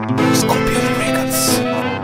Scorpion Records.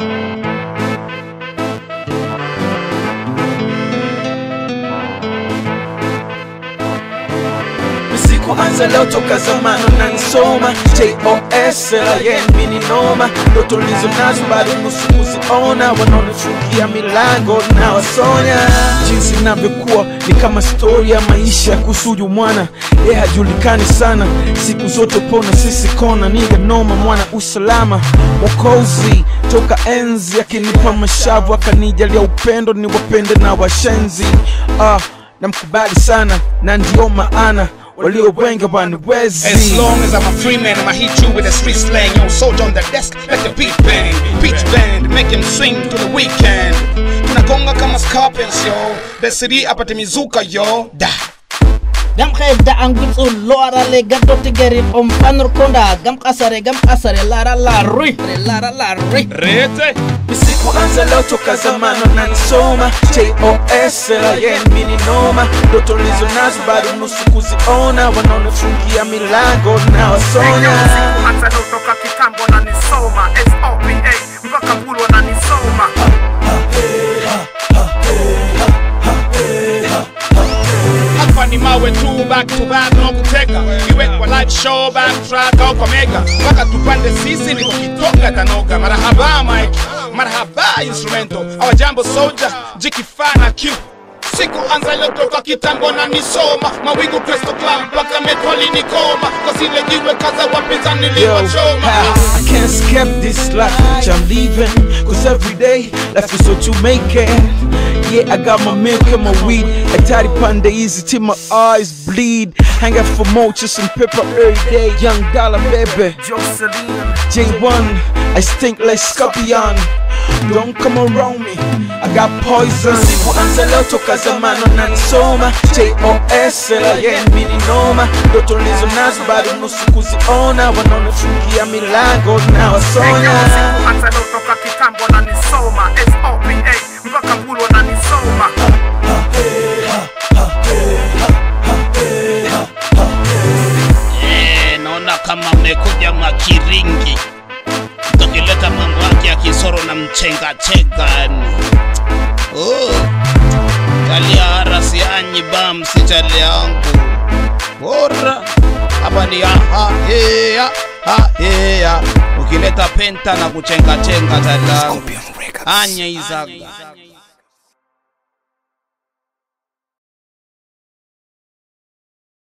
Sikuanza leo toka zamani na nisoma JOS LIN mini noma ndoto lizo nazo bado nusu kuziona wanaonifungia milango na wasonya jinsi inavyokuwa ni kama stori ya maisha kusuju mwana ye hajulikani sana siku zote pona sisi kona niga noma mwana usalama mwokozi toka enzi akinipa mashavu akanijalia upendo ni wapende na washenzi ah, namkubali sana na ndio maana walio wengi As waniwezi long as I'm a free man, I'ma hit you with a street slang. Yo, soldier on the desk, let the beat bang. Beach band, make him swing to the weekend. Tunagonga kama scorpions, yo. The city apate mizuka, yo. Da. gam xeeda ang gitsu loarale gaddo tigeri om panur konda gam kasare gam kasare lara la rui lara la rui Rete. Sikuanza leo toka zamani na nisoma JOS LIN mini noma ndoto lizo nazo bado nusu kuziona wanaonifungia milango na wasonya hata toka kitambo na nisoma SOPA mpaka mbulu wananisoma Hapa ni mawe tu back to back no kuteka iwe kwa live show back track au kwa mega mpaka tupande sisi ni kukitoka tanoga marahaba mike marahaba instrumento awajambo soldier jikifana q siku anza iliyotoka kitambo na nisoma mawigu Crystal Club mpaka metro alinikoma kwa zile jiwe kaza wapinzani Yo, niliwachoma how I can't skip this life which I'm leaving Cause every day life is what you make it Yeah, I got my milk and my weed I tidy panda easy till my eyes bleed Hang out for more, just and pepper every day Young dollar baby Jocelyn J1, I stink like scorpion Don't come around me, I got poison Sikuanza leo toka zamani na nisoma JOS LIN mini noma Ndoto lizo nazo bado nusu kuziona Wanaonifungia milango na wasonya hata toka kitambo na nisoma SOPA mpaka mbulu wananisoma Eh, naona kama mmekuja makiringi tukileta mambo yake ya kisoro na mchenga chenga yani. Oh, talia harasi anyi bam si chali yangu bora hapa ni aha hea ha hea ukileta penta na kuchenga chenga tali yangu Scorpion Records. anya izaga